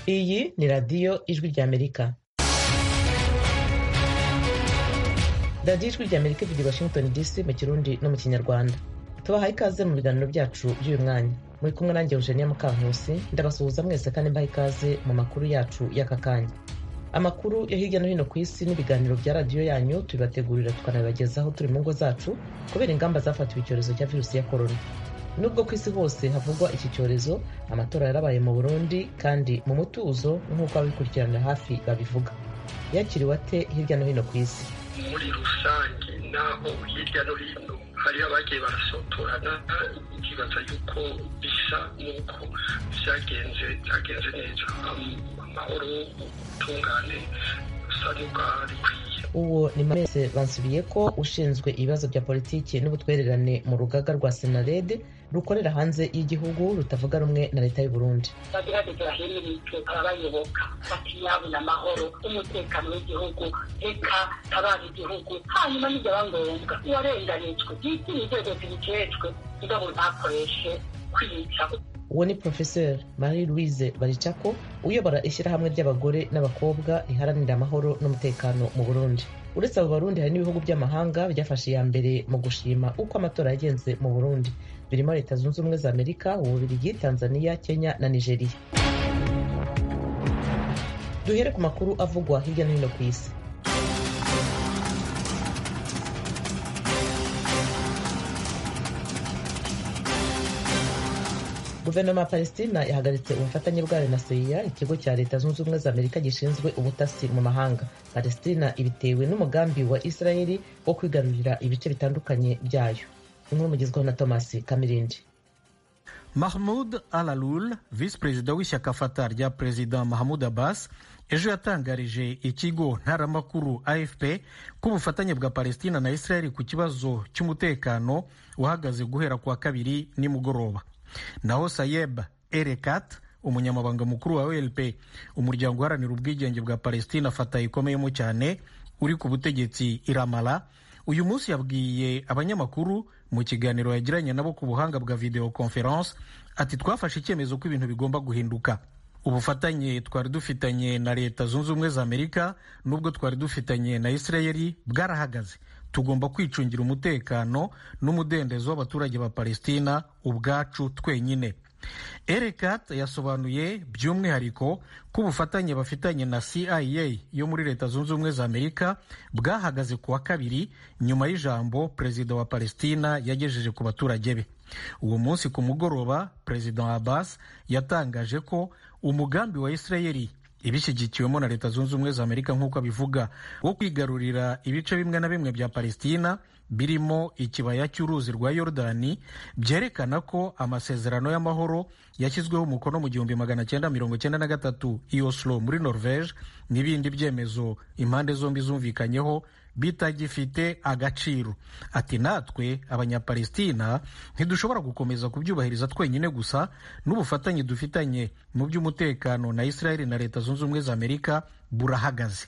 iyi ni radiyo ijwi ry'amerika radiyo ijwi ry'amerika ivugira i washington dc mu kirundi no mu kinyarwanda tubahaye ikaze mu biganiro byacu by'uyu mwanya muri kumwe nanjye eugenia mukankusi ndabasuhuza mwese kandi mbaha ikaze mu makuru yacu y'aka kanya amakuru yo hirya no hino ku isi n'ibiganiro bya radiyo yanyu tubibategurira tukanabibagezaho turi mu ngo zacu kubera ingamba zafatiwe icyorezo cya virusi ya korona nubwo ku isi hose havugwa iki cyorezo amatora yarabaye mu burundi kandi mu mutuzo nk'uko ababikurikiranira hafi babivuga yakiriwe ate hirya no hino ku isi muri rusange naho hirya no hino hariho abagiye barasotorana ikibaza yuko bisa n'uko byagenze byagenze neza amahoro ubutungane busa n'ubwarikwiye uwo ni mamese bansubiye ko ushinzwe ibibazo bya politiki n'ubutwererane mu rugaga rwa senarede rukorera hanze y'igihugu rutavuga rumwe na leta y'u Burundi bagerageza bahimirizwe ababayoboka batiyabona amahoro umutekano w'igihugu reka tabara igihugu hanyuma n'ibyaba ngombwa uwarenganijwe yitire inzego zibijejwe mugabo ntakoreshe kwica uwo ni professeur marie louise baricako uyobora ishyirahamwe ry'abagore n'abakobwa riharanira amahoro n'umutekano mu burundi uretse abo barundi hari n'ibihugu by'amahanga byafashe iya mbere mu gushima uko amatora yagenze mu burundi birimo leta zunze ubumwe za amerika ububiligi tanzania kenya na nigeria duhere ku makuru avugwa hirya no hino ku isi guverinoma ya palestina yahagaritse ubufatanye bwayo na seya ikigo cya leta zunze ubumwe za amerika gishinzwe ubutasi mu mahanga palestina ibitewe n'umugambi wa israeli wo kwigarurira ibice bitandukanye byayo inkuru mugezweho na thomas kamirindi mahmud alalul visi perezida w'ishyaka fata rya perezida mahamud abbas ejo yatangarije ikigo ntaramakuru afp ko ubufatanye bwa palestina na israeli ku kibazo cy'umutekano uhagaze guhera ku wa kabiri nimugoroba naho sayeb erekat umunyamabanga mukuru wa olp umuryango uharanira ubwigenge bwa palestina fata ikomeyemo cyane uri ku butegetsi iramara uyu munsi yabwiye abanyamakuru mu kiganiro yagiranye nabo ku buhanga bwa video conference ati twafashe icyemezo ko ibintu bigomba guhinduka ubufatanye twari dufitanye na leta zunze ubumwe za amerika n'ubwo twari dufitanye na israeli bwarahagaze tugomba kwicungira umutekano n'umudendezo w'abaturage ba palestina ubwacu twenyine erekat yasobanuye by'umwihariko ko ubufatanye bafitanye na cia yo muri leta zunze ubumwe za amerika bwahagaze ku wa kabiri nyuma y'ijambo perezida wa palestina yagejeje ku baturage be uwo munsi ku mugoroba perezida abbas yatangaje ko umugambi wa israeli ibishyigikiwemo na leta zunze ubumwe za amerika nk'uko abivuga wo kwigarurira ibice bimwe na bimwe bya palestina birimo ikibaya cy'uruzi rwa yorodani byerekana ko amasezerano y'amahoro yashyizweho umukono mu gihumbi magana cyenda mirongo cyenda na gatatu i oslo muri norvege n'ibindi byemezo impande zombi zumvikanyeho bitagifite agaciro ati natwe abanyapalestina ntidushobora gukomeza kubyubahiriza twenyine gusa n'ubufatanye dufitanye mu by'umutekano na israeli na leta zunze ubumwe za amerika burahagaze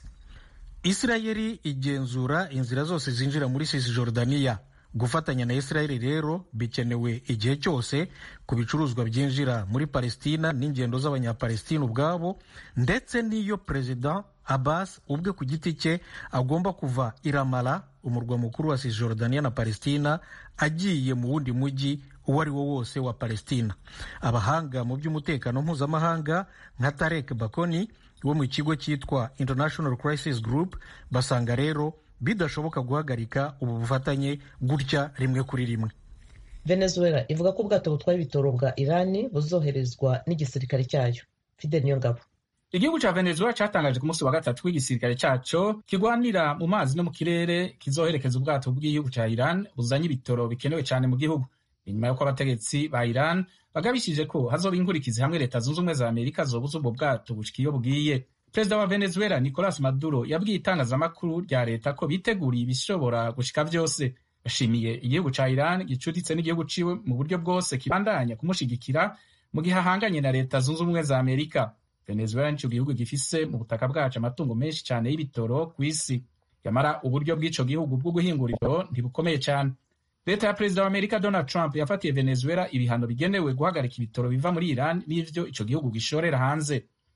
israeli igenzura inzira zose zinjira muri cisjordania gufatanya na israeli rero bikenewe igihe cyose ku bicuruzwa byinjira muri palestina n'ingendo z'abanyapalestina ubwabo ndetse n'iyo perezida abbas ubwe ku giti cye agomba kuva iramara umurwa mukuru wa cisjordania na palestina agiye mu wundi mujyi uwo ari wo wose wa palestina abahanga mu by'umutekano mpuzamahanga nka tarek bakoni wo mu kigo cyitwa international crisis group basanga rero bidashoboka guhagarika ubu bufatanye gutya rimwe kuri rimwe venezuela ivuga ko ubwato butwaye ibitoro bwa irani buzoherezwa n'igisirikare cyayo fidel niyongabo igihugu cya venezuela cyatangaje ku munsi wa gatatu w'igisirikare cyaco kigwanira mu mazi no mu kirere kizoherekeza ubwato bw'igihugu cya iran buzanye ibitoro bikenewe cyane mu gihugu inyuma y'uko abategetsi ba iran bagabishije ko hazoba inkurikizi hamwe leta zunze ubumwe za amerika zobuza ubwo bwato bushika iyo bwiye perezida wa venezuela nicolas maduro yabwiye itangazamakuru rya leta ko biteguriye ibishobora gushika byose bashimiye igihugu cya iran gicuditse n'igihugu ciwe mu buryo bwose kibandanya kumushigikira mu gihe ahanganye na leta zunze ubumwe za amerika venezuela nico gihugu gifise mu butaka bwacu amatungo menshi cyane y'ibitoro ku isi yamara uburyo bw'ico gihugu bwo guhingura ibitoro ntibukomeye cyane leta ya perezida wa amerika donald trump yafatiye venezuela ibihano bigenewe guhagarika ibitoro biva muri iran n'ivyo ico gihugu gishorera hanze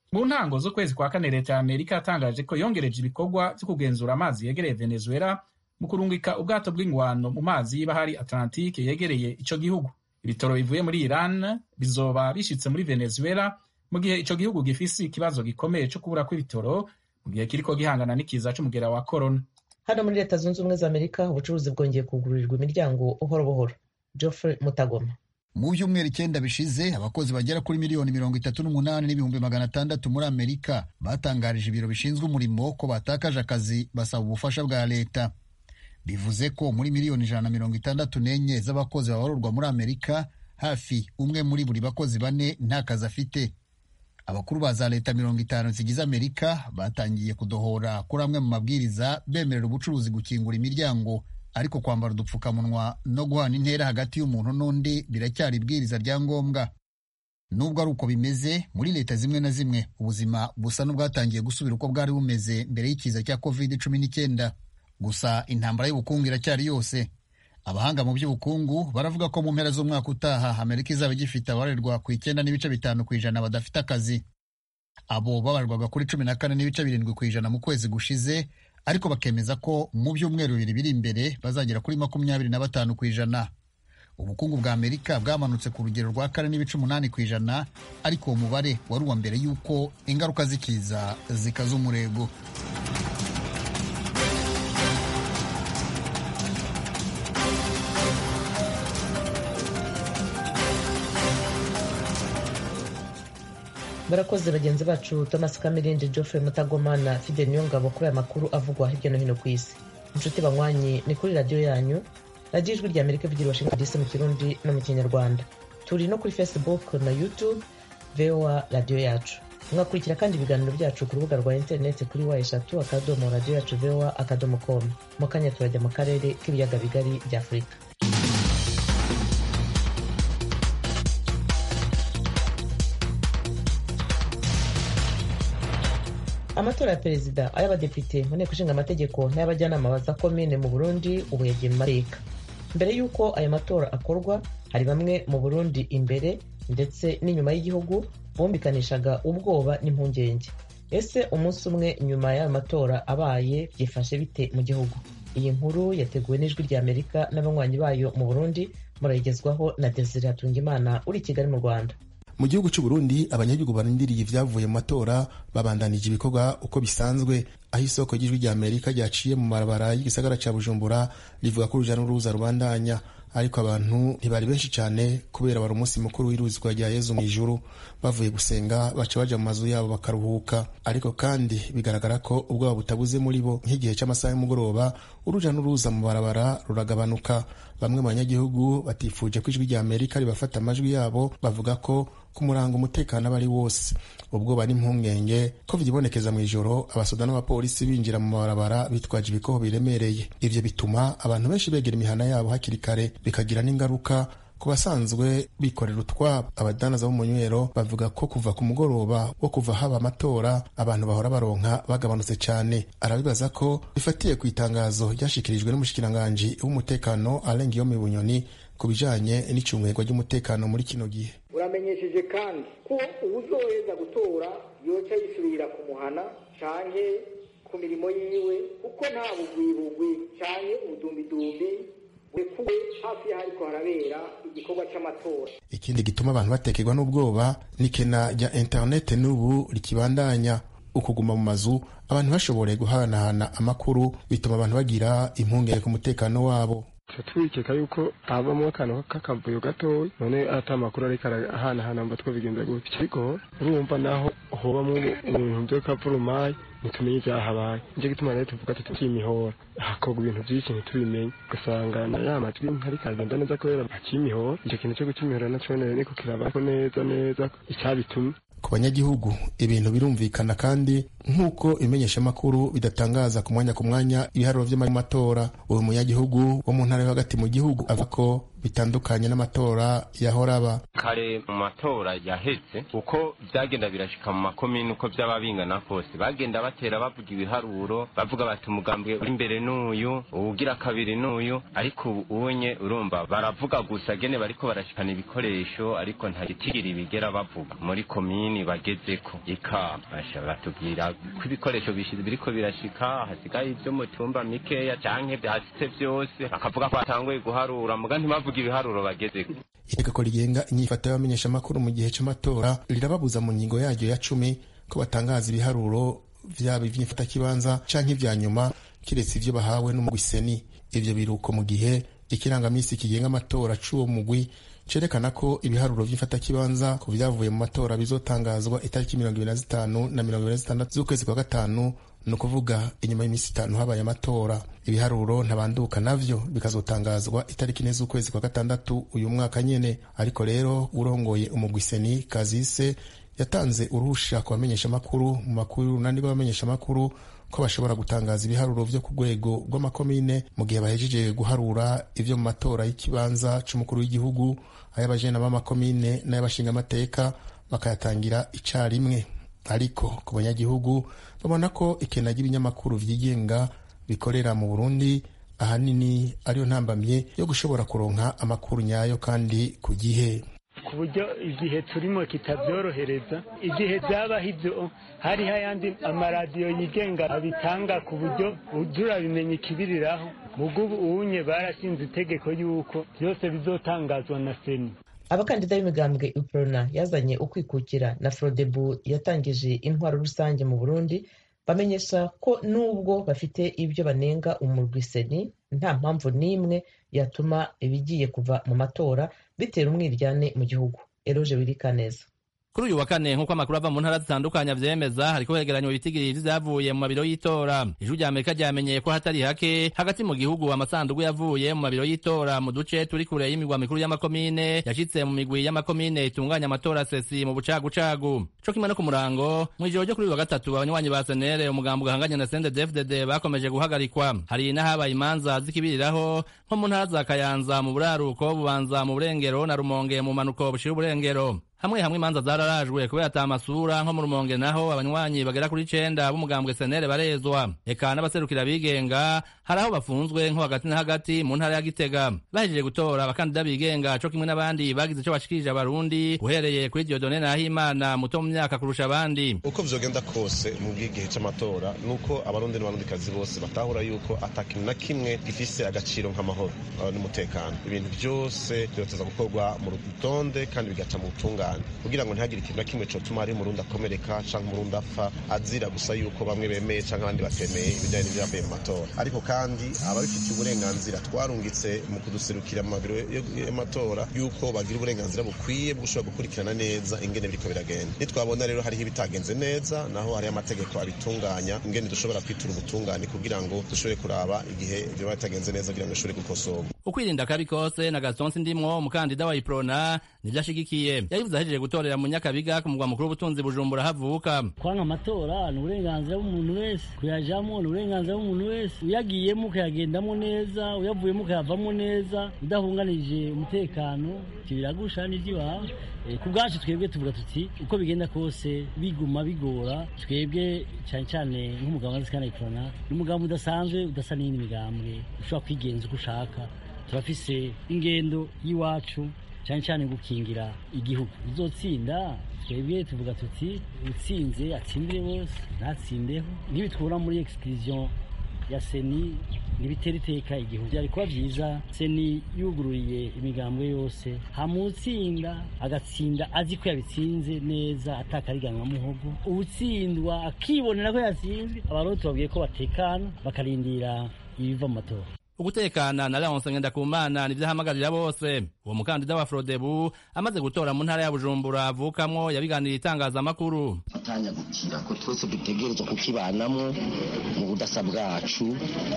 mu ntango z'ukwezi kwa kane leta ya amerika yatangaje ko yongereje ibikorwa byo kugenzura amazi yegereye venezuela mu kurungika ubwato bw'ingwano mu mazi y'ibahari atlantike yegereye ico gihugu ibitoro bivuye muri iran bizoba bishitse muri venezuela mu gihe ico gihugu gifise ikibazo gikomeye co kubura kw'ibitoro mu gihe kiriko gihangana n'ikiza c'umugera wa corona hano muri leta zunze ubumwe za amerika ubucuruzi bwongeye kugururirwa imiryango buhoro buhoro geoffrey mutagoma mu byumweru icyenda bishize abakozi bagera kuri miliyoni mirongo itatu n'umunani n'ibihumbi magana atandatu muri amerika batangarije ibiro bishinzwe umurimo ko batakaje akazi basaba ubufasha bwa leta bivuze ko muri miliyoni ijana na mirongo itandatu n'enye z'abakozi babarurwa muri amerika hafi umwe muri buri bakozi bane nta kazi afite abakuru ba za leta mirongo itanu zigize amerika batangiye kudohora kuri amwe mu mabwiriza bemerera ubucuruzi gukingura imiryango ariko kwambara udupfukamunwa no guhana intera hagati y'umuntu n'undi biracyari ibwiriza rya ngombwa nubwo ari uko bimeze muri leta zimwe na zimwe ubuzima busa n'ubwatangiye gusubira uko bwari bumeze mbere y'ikiza cya covid cumi n'icyenda gusa intambara y'ubukungu iracyari yose abahanga mu by'ubukungu baravuga ko mu mpera z'umwaka utaha amerika izaba igifite abarerwa ku icyenda n'ibice bitanu ku ijana badafite akazi abo babarwaga kuri cumi na kane n'ibice birindwi ku ijana mu kwezi gushize ariko bakemeza ko mu byumweru bibiri biri imbere bazagera kuri makumyabiri na batanu ku ijana ubukungu bwa amerika bwamanutse ku rugero rwa kane n'ibice umunani ku ijana ariko uwo mubare wari uwa mbere y'uko ingaruka z'ikiza zikaza umurego barakoze bagenzi bacu thomas kamirindi geoffrey mutagoma na fide niyongabo kuri aya makuru avugwa hirya no hino ku isi inshuti banywanyi ni kuri radiyo yanyu radiyo ijwi rya amerika ivugira washington dc mu kirundi no mu kinyarwanda turi no kuri facebook na youtube voa radiyo yacu mwakurikira kandi ibiganiro byacu ku rubuga rwa interineti kuri wa eshatu akadomo radiyo yacu voa akadomo com mu kanya turajya mu karere k'ibiyaga bigari bya afurika amatora ya perezida ay'abadepite mu nteko ishinga amategeko n'ay'abajyanama ba za komine mu burundi ubu yagiye mu mateka mbere y'uko ayo matora akorwa hari bamwe mu burundi imbere ndetse n'inyuma y'igihugu bumvikanishaga ubwoba n'impungenge ese umunsi umwe nyuma y'ayo matora abaye byifashe bite mu gihugu iyi nkuru yateguwe n'ijwi rya amerika n'abanywanyi bayo mu burundi murayigezwaho na desire hatungimana uri i kigali mu rwanda mu gihugu cy'u Burundi abanyagihugu barindiriye ibyavuye mu matora babandanije ibikorwa uko bisanzwe aho isoko ry'ijwi rya Amerika ryaciye mu marabara y'igisagara cya Bujumbura rivuga ko uruja n'uruza rubandanya ariko abantu ntibari benshi cyane kubera wari umunsi mukuru w'iruzwa rya Yezu mu ijuru bavuye gusenga baca baja mu mazu yabo bakaruhuka ariko kandi bigaragara ko ubwoba butabuze muri bo nk'igihe cy'amasaha y'umugoroba uruja n'uruza mu barabara ruragabanuka bamwe mu banyagihugu batifuje ko ijwi rya Amerika ribafata amajwi yabo bavuga ko kumuranga umutekano aba ari wose ubwoba n'impungenge ko vyibonekeza mu ijoro abasoda n'abapolisi binjira mu mabarabara bitwaje ibikoho biremereye ivyo bituma abantu benshi begera imihana yabo hakiri kare bikagira n'ingaruka ku basanzwe bikorera utwabo abadanaza b'umunywero bavuga ko kuva ku mugoroba wo kuva haba amatora abantu bahora baronka bagabanutse cyane arabibaza ko bifatiye ku itangazo ryashikirijwe n'umushikiranganji w'umutekano arenga iyo mu bunyoni ku bijanye n'icungurwa ry'umutekano muri kino gihe uramenyesheje kandi ko uwuzoheza gutora yoca yisubirira ku muhana canke ku mirimo yiwe kuko nta bugwibugwi canke ubudumbidumbi burekuwe hafi y'ahariko harabera igikorwa c'amatora ikindi gituma abantu batekerwa n'ubwoba ni kena rya interinete n'ubu rikibandanya ukuguma mu mazu abantu bashoboreye guhanahana amakuru bituma abantu bagira impungenge ku mutekano wabo twikeka yuko habamo akantu k'akavuyo gatoya none ata makuru ariko arahanahana mba twabigenza gutya ariko urumva naho hobamwo ibintu vy'akavurumayi ntitumenye ivyahabaye nico gituma rero tuvuga tuti tuyimihora hakorwa ibintu vyinshi ntitubimenye ugasanga na ya majwi ntariko agenda neza kubera akimihora ico kintu co gucimihora naco niko kirabako neza neza icabitumye ku banyagihugu ibintu birumvikana kandi nk'uko ibimenyeshamakuru bidatangaza ku mwanya ku mwanya ibiharuro vy'amatora uyu munyagihugu wo mu ntara yo hagati mu gihugu avuga ko bitandukanye n'amatora yahora aba kare mu matora yaheze uko byagenda birashika mu makomini uko byaba bingana kose bagenda batera bavuga ibiharuro bavuga bati umugambwe uri imbere n'uyu uwugira kabiri n'uyu ariko ubu unye urumva baravuga gusa gene bariko barashikana ibikoresho ariko nta gitigiri bigera bavuga muri komini bagezeko ika basha batubwira ko ibikoresho bishize biriko birashika hasigaye ibyo mu tumba mikeya canke byasitse vyose bakavuga ko batanguye guharura muga ntibavuga ibiharuro bagezeko itegeko rigenga inyifato y'abamenyeshamakuru mu gihe c'amatora rirababuza mu ngingo yaryo ya cumi ko batangaza ibiharuro vyaba ivy'imfatakibanza canke ivya nyuma kiretse ivyo bahawe n'umugwi seni ivyo biruko mu gihe ikirangamisi kigenga amatora c'uwo mugwi cerekana ko ibiharuro vy'imfatakibanza ku vyavuye mu matora bizotangazwa itariki mirongo ibiri na zitanu na mirongo ibiri na zitandatu z'ukwezi kwa gatanu ni ukuvuga inyuma y'iminsi itanu habaye amatora ibiharuro ntabanduka navyo bikazotangazwa itariki ine z'ukwezi kwa gatandatu uyu mwaka nyene ariko rero urongoye umugwiseni kazise yatanze uruhusha ku bamenyeshamakuru mu makuru y'urunani rw'abamenyeshamakuru ko bashobora gutangaza ibiharuro vyo ku rwego rw'amakomine mu gihe bahejeje guharura ivyo mu matora y'ikibanza c'umukuru w'igihugu ay'abajena b'amakomine n'ay'abashingamateka bakayatangira icarimwe ariko ku banyagihugu babona ko ikena ry'ibinyamakuru vyigenga bikorera mu burundi ahanini ariyo ntambamye yo gushobora kuronka amakuru nyayo kandi ku gihe ku buryo igihe turimo kitabyorohereza igihe byabaho ibyo hariho ayandi amaradiyo yigenga abitanga ku buryo turabimenya ikibiriraho mugubu uwunye barashinze itegeko y'uko byose bizotangazwa na seni abakandida b'imigambwe uprona yazanye ukwikukira na frodebu yatangije intwaro rusange mu burundi bamenyesha ko nubwo bafite ibyo banenga umurwiseni nta mpamvu n'imwe yatuma ibigiye kuva mu matora bitera umwiryane mu gihugu eroje wirikaneza kuri uyu wa kane nk'uko amakuru ava mu ntara zitandukanye avyemeza hariko hegeranywa ibitigiri vyavuye mu mabiro y'itora ijwi rya amerika ryamenyeye ko hatari hake hagati mu gihugu amasandugu yavuye mu mabiro y'itora mu duce turi kure y'imigwa mikuru y'amakomine yashitse mu migwi y'amakomine itunganya amatora sesi mu bucagucagu co kimwe no ku murango mw'ijoro ryo kuri uyu wa gatatu abanywanyi ba senere umugambo ugahanganye na sendedefdd bakomeje guhagarikwa hari n'ahabaye imanza zikibiriraho nko mu ntara za kayanza mu buraruko bubanza mu burengero na rumonge mu manuko bushira uburengero hamwe hamwe imanza zararajwe kubera ata amasura nko mu rumonge naho abanywanyi bagera kuri icenda b'umugambwe senere barezwa eka n'abaserukira bigenga hari aho bafunzwe nko hagati na hagati mu ntara ya gitega bahejeje gutora abakandida bigenga co kimwe n'abandi bagize ico bashikirije abarundi uhereye kuri diodone nahimana muto mu myaka kurusha abandi uko vyogenda kose mu bw'igihe c'amatora nuko abarundi n'abarundikazi bose batahura yuko ata kintu na kimwe gifise agaciro nk'amahoro n'umutekano ibintu vyose vyoteza gukorwa mu rutonde kandi bigaca mu butungane kugira ngo ntihagire ikintu na kimwe cotuma hari umurundi akomereka canke umurundi apfa azira gusa yuko bamwe bemeye canke abandi batemeye ibijanye n'ivyavuye mu matora ariko kandi ababifitiye uburenganzira twarungitse mu kuduserukira mu mabiro y'amatora yuko bagira uburenganzira bukwiye bwo gushobora gukurikirana neza ingene biriko biragenda nitwabona rero hariho ibitagenze neza naho hariho amategeko abitunganya ingene dushobora kwitura ubutungane kugira ngo dushobore kuraba igihe vyoba bitagenze neza kugira ngo bishobore gukosorwa ukwirinda kabi kose na gaston sindimwo umukandida wa iprona nivyo ashigikiye yabivuze ahejeje gutorera mu nyakabiga ku mugwa mukuru w'ubutunzi bujumbura havuka kwanga amatora ni uburenganzira bw'umuntu wese kuyajamo ni uburenganzira bw'umuntu wese uyagiyemo ukayagendamo neza uyavuyemo ukayavamo neza udahunganije umutekano ivyo biragusha n'ivy'iwawe ku bwacu twebwe tuvuga tuti uko bigenda kose biguma bigora twebwe cyane cyane nk'umugabo wa zikana iprona ni umugambi udasanzwe udasa n'iyindi migambwe ushobora kwigenza uko ushaka turafise ingendo y'iwacu cyane cyane gukingira igihugu uzotsinda twebwe tuvuga tuti utsinze atsindire bose ntatsindeho ntibitwura muri exclusion ya seni ntibitera iteka igihugu byari kuba byiza seni yugururiye imigambwe yose hamutsinda agatsinda azi ko yabitsinze neza atakariganwa muhogo uwutsindwa akibonera ko yatsinzwe abarundi tubabwiye ko batekana bakarindira ibiva mu matora ugutekana na Leonce Ngendakumana nivyo ahamagarira bose uwo mukandida wa Frodebu amaze gutora mu ntara ya Bujumbura avukamwo yabiganiriye itangazamakuru atanya gukira ko twese dutegerezwa kukibanamo mu budasa bwacu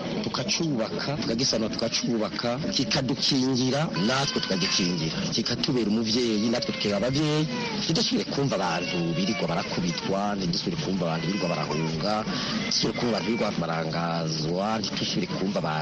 tukacubaka tukagisana tukacubaka kikadukingira natwe tukagikingira kikatubera umuvyeyi natwe tukeba abavyeyi ntidusubire kumva abantu birirwa barakubitwa ntidusubire kumva abantu birirwa barahunga ntidusubire kumva abantu birirwa barangazwa ntidusubire kumva abantu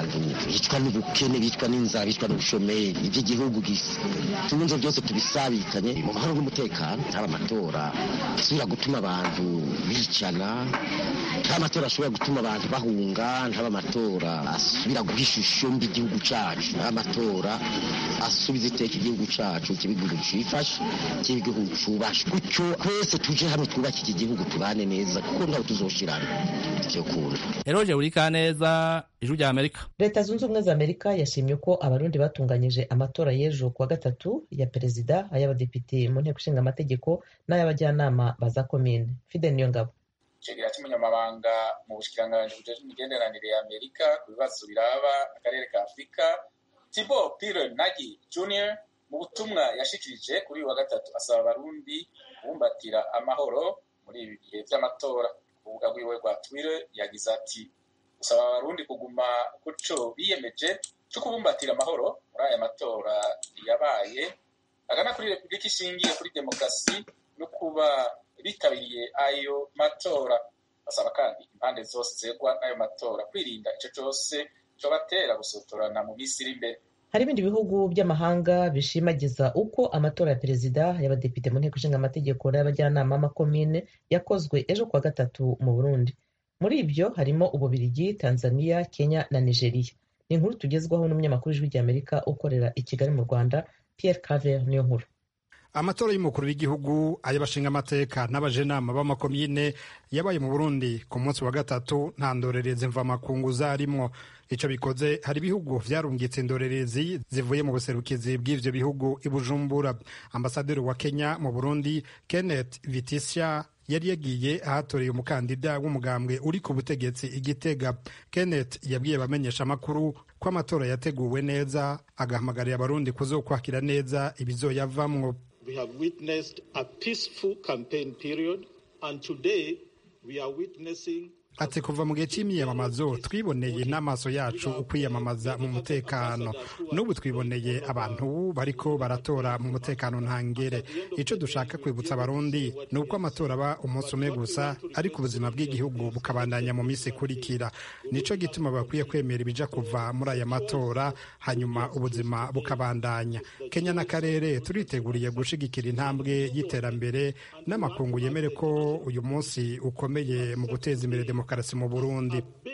bicwa n'ubukene bicwa n'inzara bicwa n'ubushomeri iby'igihugu gisa tunze byose tubisabikanye mu mahoro n'umutekano ntaba amatora asubira gutuma abantu bicana ntaba amatora ashobora gutuma abantu bahunga ntaba amatora asubira guha ishusho mbi igihugu cacu ntaba amatora asubiza iteka igihugu cacu kiba igihugu cifashe kiba igihugu cubashe gutyo twese tuje hamwe twubake iki gihugu tubane neza kuko ntawe tuzoshirana ivyo kuntu eroje buri kaneza ijwi rya amerika leta zunze ubumwe za amerika yashimye ko abarundi batunganyije amatora y'ejo kuwa gatatu ya perezida ay'abadepite mu nteko ishinga amategeko n'ay'abajyanama ba za komine fide niyo ngabo icegera cy'umunyamabanga mu bushikiranganji bujejwe imigenderanire ya amerika ku bibazo biraba akarere ka afurika tibo pire nagi junior mu butumwa yashikirije kuri uyu wa gatatu asaba abarundi kubumbatira amahoro muri ibi bihe by'amatora urubuga rwiwe rwa twitter yagize ati gusaba abarundi kuguma kuco biyemeje cyo kubumbatira amahoro muri aya matora yabaye agana kuri repubulika ishingiye kuri demokarasi no kuba bitabiriye ayo matora basaba kandi impande zose zegwa n'ayo matora kwirinda ico cose cobatera gusotorana mu minsi iri imbere hari ibindi bihugu by'amahanga bishimagiza uko amatora ya perezida y'abadepite mu nteko ishinga amategeko n'abajyanama b'amakomine yakozwe ejo kuwa gatatu mu burundi muri ibyo harimo ububirigi tanzania kenya na nigeria ni inkuru tugezwaho n'umunyamakuru w'ijwi ry'amerika ukorera i kigali mu rwanda pierre caver niyo nkuru amatora y'umukuru w'igihugu ay'abashinga amateka n'abajenama b'amakomine yabaye mu burundi ku munsi wa gatatu nta ndorerezi mvamakungu zarimwo ico bikoze hari ibihugu vyarungitse indorerezi zivuye mu buserukizi bw'ivyo bihugu i bujumbura ambasaderi wa kenya mu burundi kenneth vitisha yari yagiye ahatoreye umukandida w'umugambwe uri ku butegetsi igitega kenneth yabwiye abamenyesha amakuru ko amatora yateguwe neza agahamagarira abarundi kuzokwakira neza ibizoyavamwo We have witnessed a peaceful campaign period, and today we are witnessing ati kuva mu gihe cy'imyiyamamazo twiboneye n'amaso yacu ukwiyamamaza mu mutekano n'ubu twiboneye abantu bariko baratora mu mutekano ntangere icyo dushaka kwibutsa abarundi ni uko amatora aba umunsi umwe gusa ariko ubuzima bw'igihugu bukabandanya mu minsi ikurikira nicyo gituma bakwiye kwemera ibija kuva muri aya matora hanyuma ubuzima bukabandanya kenya n'akarere turiteguriye gushigikira intambwe y'iterambere n'amakungu yemere ko uyu munsi ukomeye mu guteza imbere demokarasi demokarasi mu Burundi.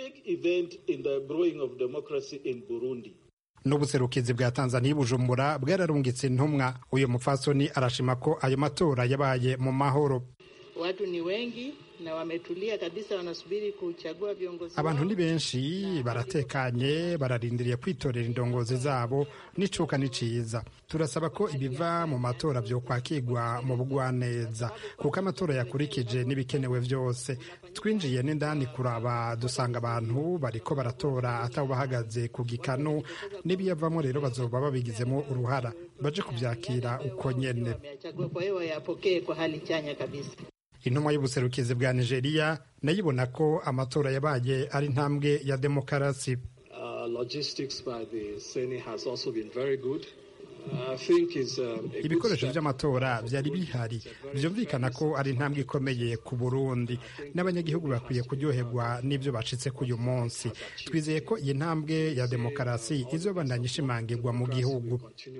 n'ubuserukizi bwa tanzania bujumbura bwararungitse intumwa uyu mupfasoni arashima ko ayo matora yabaye mu mahoro watu ni wengi na wametulia kabisa, wanasubiri kuchagua viongozi. Abantu ni benshi baratekanye, bararindiriye kwitorera indongozi zabo, n'icuka ni ciza. Turasaba ko ibiva mu matora vyokwakirwa mu bugwaneza, kuko amatora yakurikije n'ibikenewe vyose. Twinjiye n'indani kuraba, dusanga abantu bariko baratora atabo bahagaze ku gikanu, n'ibiyavamo rero bazoba babigizemo uruhara, baje kuvyakira uko nyene. Kwa hiyo yapokee kwa hali chanya kabisa. intumwa y'ubuserukizi bwa nigeria nayo ibona ko amatora yabaye ari intambwe ya demokarasi ibikoresho by'amatora byari bihari byumvikana ko ari intambwe ikomeye ku burundi n'abanyagihugu bakwiye kuryoherwa n'ibyo bacitse ku uyu munsi twizeye ko iyi ntambwe ya demokarasi izobandanya ishimangirwa mu gihugu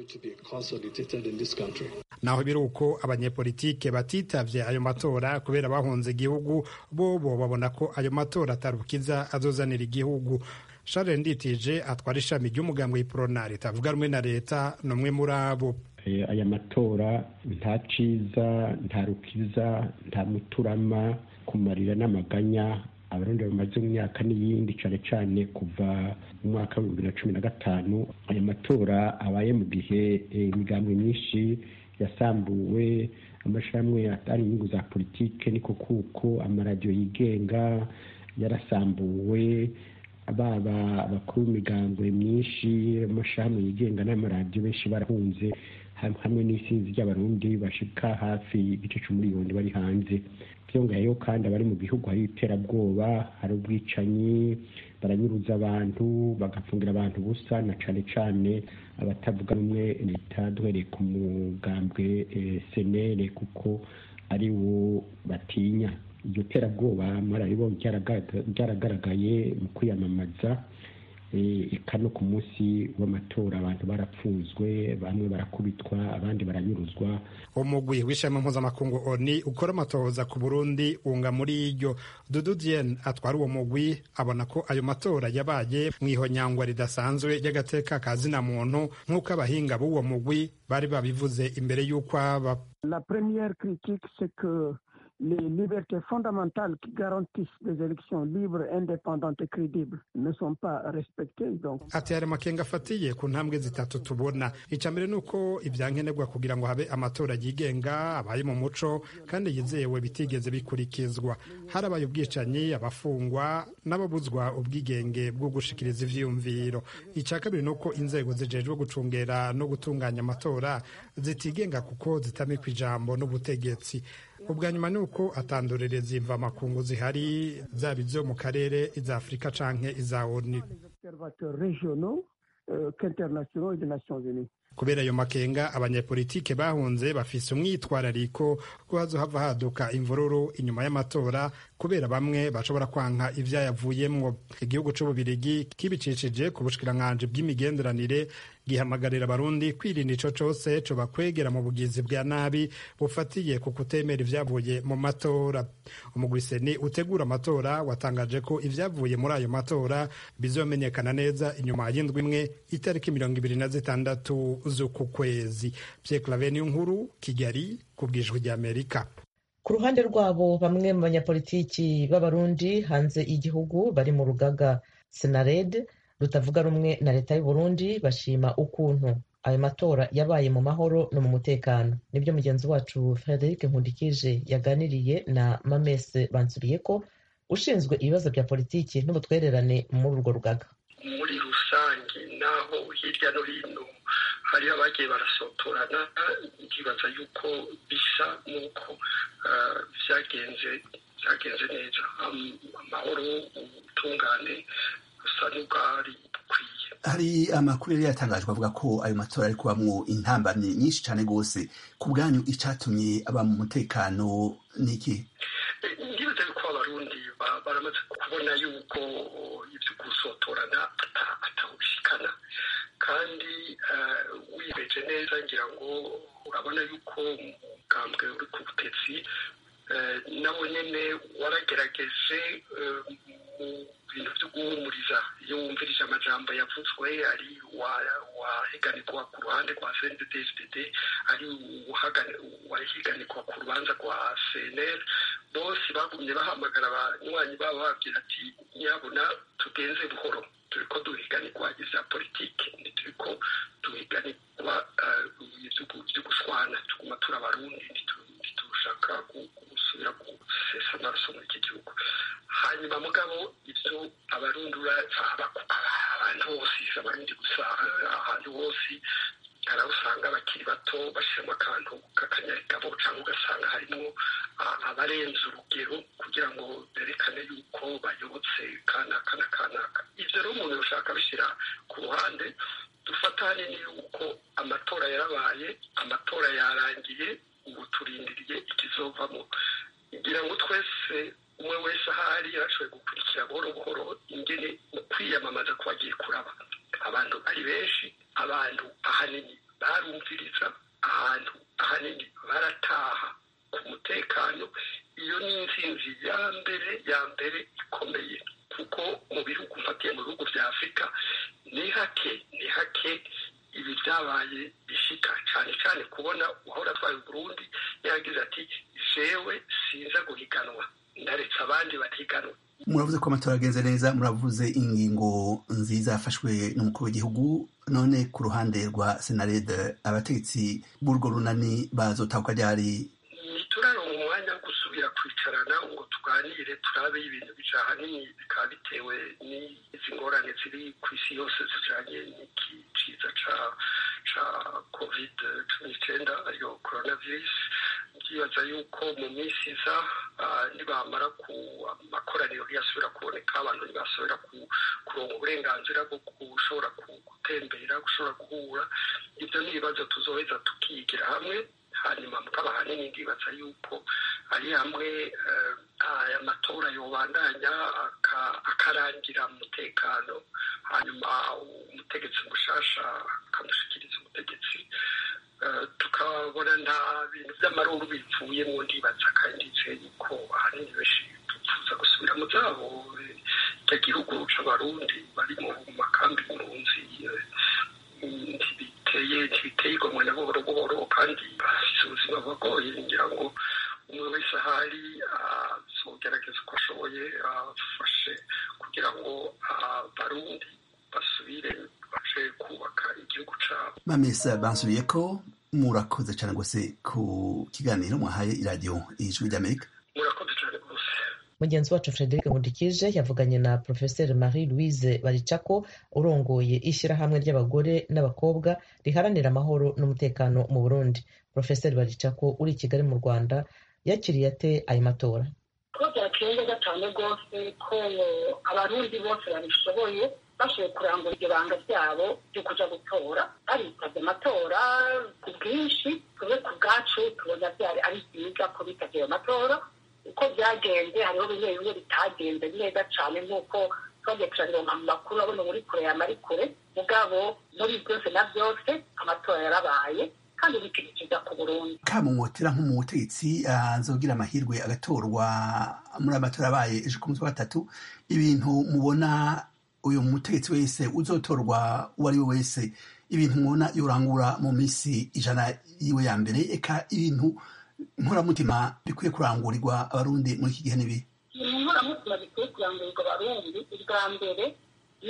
naho biri uko abanyepolitike batitavye ayo matora kubera bahunze igihugu bobo babona ko ayo matora atarukiza azozanira igihugu Charles Nditije atwara ishami ry'umugambwe w'iprona ritavuga rumwe na leta ni umwe muri abo aya matora nta ciza nta rukiza nta muturama kumarira n'amaganya abarundi bamaze mu myaka n'iyindi cane cane kuva mu mwaka wa bibiri na cumi na gatanu aya matora abaye mu gihe imigambwe myinshi yasambuwe amashirahamwe atari inyungu za politike niko kuko amaradiyo yigenga yarasambuwe baba abakuru b'imigambwe myinshi amashirahamwe yigenga n'amaradiyo benshi barahunze hamwe n'isinzi ry'abarundi bashika hafi igice c'umuriyoni bari hanze byongeyeho kandi abari mu gihugu hari iterabwoba hari ubwicanyi baranyuruza abantu bagapfungira abantu ubusa na cane cane abatavuga rumwe leta duhereye ku mugambwe senere kuko ari wo batinya iryo terabwoba mwararibonye ryaragaragaye mu kwiyamamaza eka no ku munsi w'amatora abantu barapfuzwe bamwe barakubitwa abandi baranyuruzwa umugwi w'ishema mpuzamakungu oni ukora amatohoza ku burundi wunga muri iryo dudu diyen atwara uwo mugwi abona ko ayo matora yabaye mu ihonyangwa ridasanzwe ry'agateka ka zina muntu nk'uko abahinga b'uwo mugwi bari babivuze imbere y'uko aba La première critique, c'est que les libertés fondamentales qui garantissent des élections libres, indépendantes et crédibles ne sont pas respectées. Donc... ati hari amakenga afatiye ku ntambwe zitatu tubona icya mbere ni uko ibyankenerwa kugira ngo habe amatora yigenga abaye mu muco kandi yizewe bitigeze bikurikizwa harabaye ubwicanyi abafungwa n'ababuzwa ubwigenge bwo gushikiriza ivyiyumviro icya kabiri ni uko inzego zijejwe gucungera no gutunganya amatora zitigenga kuko zitamikwa ijambo n'ubutegetsi ubwa nyuma ni uko atandorereza imvamakungu zihari zaba izo mu karere iza afurika canke iza oni kubera ayo makenga abanyepolitike bahunze bafise umwitwarariko ko hazohava haduka imvururu inyuma y'amatora kubera bamwe bashobora kwanka ivyayavuyemwo igihugu c'ububirigi kibicishije ku bushikiranganji bw'imigenderanire gihamagarira abarundi kwirinda ico cose cobakwegera mu bugizi bwa nabi bufatiye ku kutemera ivyavuye mu matora umugwiseni utegura amatora watangaje ko ivyavuye muri ayo matora bizomenyekana neza inyuma y'indwi imwe itariki mirongo ibiri na zitandatu z'uku kwezi Pierre Claver nkuru Kigali ku bwijwi ry'Amerika ku ruhande rwabo bamwe mu banyapolitiki b'abarundi hanze y'igihugu bari mu rugaga senared rutavuga rumwe na leta y'u Burundi bashima ukuntu ayo matora yabaye mu mahoro no mu mutekano nibyo mugenzi wacu Frederic Nkundikije yaganiriye na Mamese Bansubiyeko ushinzwe ibibazo bya politiki n'ubutwererane muri urwo rugaga muri rusange naho hirya no hino hariho abagiye barasotorana ndibaza yuko bisa n'uko byagenze byagenze neza amahoro ubutungane busa n'ubwari bukwiye hari amakuru yari yatangajwe avuga ko ayo matora ari kubamwo intambamyi nyinshi cyane rwose ku bwanyu icatumye aba mu mutekano niki ndibaza yuko abarundi baramaze kubona yuko ibyo gusotorana atawubishikana kandi wibeje neza ngira ngo urabona yuko umugambwe uri ku butetsi nawo nyine waragerageje mu bintu byo guhumuriza iyo wumvirije amajambo yavuzwe ari wahiganirwa ku ruhande rwa cnddsdd ari wahiganirwa ku rubanza rwa cnr bose bagumye bahamagara abanywanyi babo bababwira ati nyabona tugenze buhoro turi ko duhiganirwa ibya politiki ntituriko duhiganirwa ibyo gushwana tuguma turi abarundi ntitushaka gusubira gusesa amaraso muri iki gihugu hanyuma mugabo ibyo abarundi abantu bose abarundi gusa ahantu hose hari aho usanga abakiri bato bashyiramo akantu k'akanyarigabo cyangwa ugasanga harimo abarenze urugero kugira ngo berekane yuko bayobotse kanaka na kanaka ibyo rero umuntu ushaka bishyira ku ruhande dufata hanini yuko amatora yarabaye amatora yarangiye ubu turindiriye ikizovamo ngira ngo twese umwe wese ahari yarashoboye gukurikira buhoro buhoro ingene mu kwiyamamaza kwagiye kuraba abantu ari benshi abantu ahanini barumviriza ahantu ahanini barataha ku mutekano iyo ni intsinzi ya mbere ya mbere ikomeye kuko mu bihugu mfatiye mu bihugu bya afurika ni hake ni hake ibi byabaye bishika cyane cyane kubona uhora atwaye Burundi yagize ati jewe sinza guhiganwa ndaretse abandi bahiganwa muravuze ko amatora agenze neza muravuze ingingo nziza yafashwe n'umukuru w'igihugu none ku ruhande rwa senarede abategetsi b'urwo runani bazotahuka ryari ntituraronka umwanya wo gusubira kwicarana ngo tuganire turabe ibintu bija ahanini bikaba bitewe n'izi ngorane ziri ku isi yose zijanye n'iki ciza ca ca covid cumi n'icenda ariyo coronavirus ndibaza yuko mu minsi iza nibamara ku amakoraniro ntiyasubira kuboneka abantu ntibasubira kuronka uburenganzira bwo gushobora gutembera gushobora guhura ibyo ni ibibazo tuzoheza tukigira hamwe hanyuma mukaba ahanini ndibaza yuko ari hamwe aya matora yobandanya akarangira mu mutekano hanyuma umutegetsi mushasha akamushyikiriza umutegetsi tukabona nta bintu by'amaruru bipfuyemo ndibaza kandi nizeye yuko ahanini benshi tupfuza gusubira mu zabo icyo gihugu c'abarundi bari mu makambi impunzi ntibiteye ntibiteye igomwe na buhoro buhoro kandi bafise ubuzima bugoye ngira ngo umwe wese ahari azogerageza uko ashoboye afashe kugira ngo abarundi basubire baje kubaka igihugu cabo mamesa bansubiye ko murakoze cyane rwose ku kiganiro mwahaye iradiyo ijwi ry'amerika murakoze cyane rwose mugenzi wacu frederic nkundikije yavuganye na profeseri marie louise baricako urongoye ishyirahamwe ry'abagore n'abakobwa riharanira amahoro n'umutekano mu burundi profeseri baricako uri i kigali mu rwanda yakiriye ate ayo matora ko byakeye gatanu rwose ko abarundi bose babishoboye bashoboye kurangura iryo banga ryabo ryo kuja gutora baritabye amatora ku bwinshi tube ku bwacu tubona byari ari byiza ko bitabye ayo matora uko byagenze hariho bimwe bimwe bitagenze neza cyane nk'uko twagiye turaronka mu makuru abona muri kure yama ari kure mugabo muri byose na byose amatora yarabaye kandi bikurikiza ku burundi kamumotera nk'umutegetsi azogira amahirwe agatorwa muri amatora abaye ejo ku munsi wa gatatu ibintu mubona uyu mutegetsi wese uzotorwa uwo ari we wese ibintu mubona yorangura mu minsi ijana yiwe ya mbere eka ibintu nkoramutima bikwiye kurangurirwa abarundi muri iki gihe n'ibihe ibintu nkoramutima bikwiye kurangurirwa abarundi ubwa mbere ni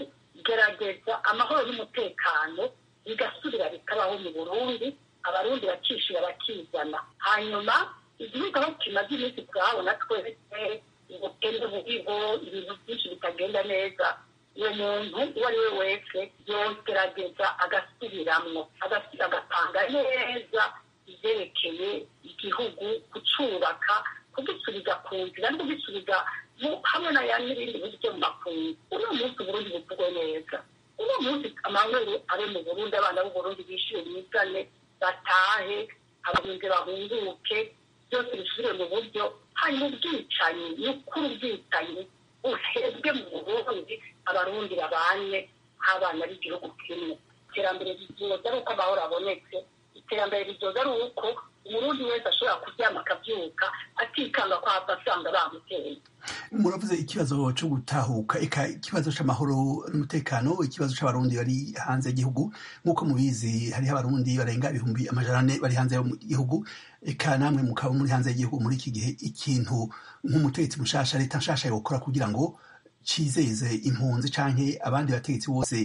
ukugerageza amahoro n'umutekano bigasubira bikabaho mu burundi abarundi bakishira bakizana hanyuma igihugu aho kimaze iminsi turahabona twese ubukene buriho ibintu byinshi bitagenda neza uwo muntu uwo ari we wese yogerageza agasubiramwo agatanga neza ibyerekeye igihugu kucubaka kugisubiza ku nzira no kugisubiza hamwe n'ibindi bihugu byo mu makungu uno munsi uburundi buvugwe neza uno munsi amahoro abe mu burundi abana b'uburundi bishyure bigane batahe abahinzi bahunguke byose bisubire mu buryo hanyuma ubwicanyi ni ukuri ubwicanyi uhebwe mu burundi abarundi babanye nk'abana b'igihugu kimwe iterambere rizoza ari uko amahoro abonetse iterambere rizoza ari uko umurundi wese ashobora kuryama akabyuka atikanga ko hava asanga bamuteye muravuze ikibazo cyo gutahuka eka ikibazo cy'amahoro n'umutekano ikibazo cy'abarundi bari hanze y'igihugu nk'uko mubizi hariho abarundi barenga ibihumbi amajana ane bari hanze y'igihugu eka namwe mukaba muri hanze y'igihugu muri iki gihe ikintu nk'umutegetsi mushasha leta nshasha yokora kugira ngo cizeze impunzi canke abandi bategetsi bose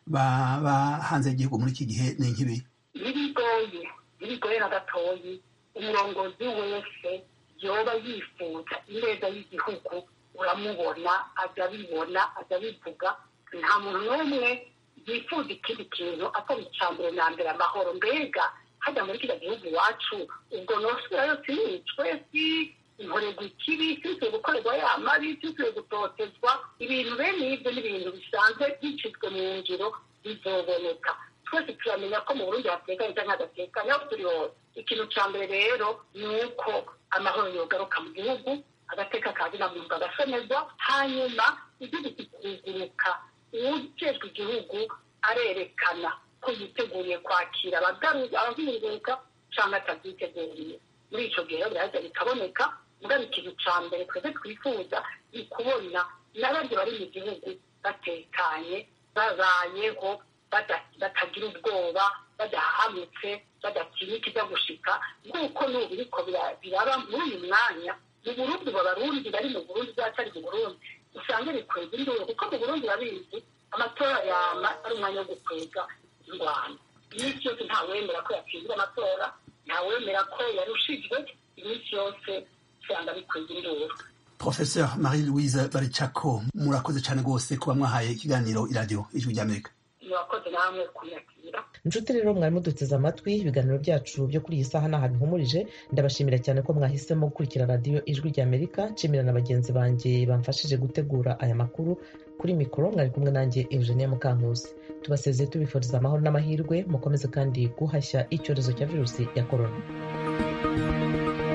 baba hanze y'igihugu muri iki gihe ni nk'ibi birigoye birigoye na gatoyi umurongozi wese yoba yifuza ineza y'igihugu uramubona ajya abibona ajya abivuga nta muntu n'umwe yifuza ikindi kintu atari icya mbere na mbere amahoro mbega hajya muri kiriya gihugu iwacu ubwo nosubirayo sinicwe si inkorerwa ikibi sinsuye gukorerwa ya mabi sinsuye gutotezwa ibintu bene ibyo ni ibintu bisanzwe bicizwe mu ngiro bizoboneka twese turamenya ko mu burundi hatekanye cyangwa hadatekanye aho turi hose ikintu cya mbere rero ni uko amahoro yogaruka mu gihugu agateka kazina muntu agasomezwa hanyuma igihugu kikuguruka uwujejwe igihugu arerekana ko yiteguye kwakira abahunguka cyangwa atabyiteguye muri icyo gihe biraheza bikaboneka mugaba ikintu cya mbere twese twifuza ni kubona n'abandi bari mu gihugu batekanye babayeho batagira ubwoba badahamutse badatinya ikijya gushika nk'uko n'ubu biriko biraba muri uyu mwanya mu burundi babarundi bari mu burundi byatari mu burundi usanga bikwega induru kuko mu burundi babizi amatora yama ari umwanya wo gukwega ingwano iminsi yose ntawemera ko yatsinzwe amatora ntawemera ko yarushijwe iminsi yose usanga bikwega induru professeur marie louise baricako murakoze cyane rwose kuba mwahaye ikiganiro iradiyo ijwi ry'amerika murakoze namwe kunyakira inshuti rero mwari muduteze amatwi ibiganiro byacu byo kuri iyi saha ntaho bihumurije ndabashimira cyane ko mwahisemo gukurikira radiyo ijwi ry'amerika nshimira na bagenzi banjye bamfashije gutegura aya makuru kuri mikoro mwari kumwe nanjye eugenia mukankusi tubasezeye tubifuriza amahoro n'amahirwe mukomeze kandi guhashya icyorezo cya virusi ya korona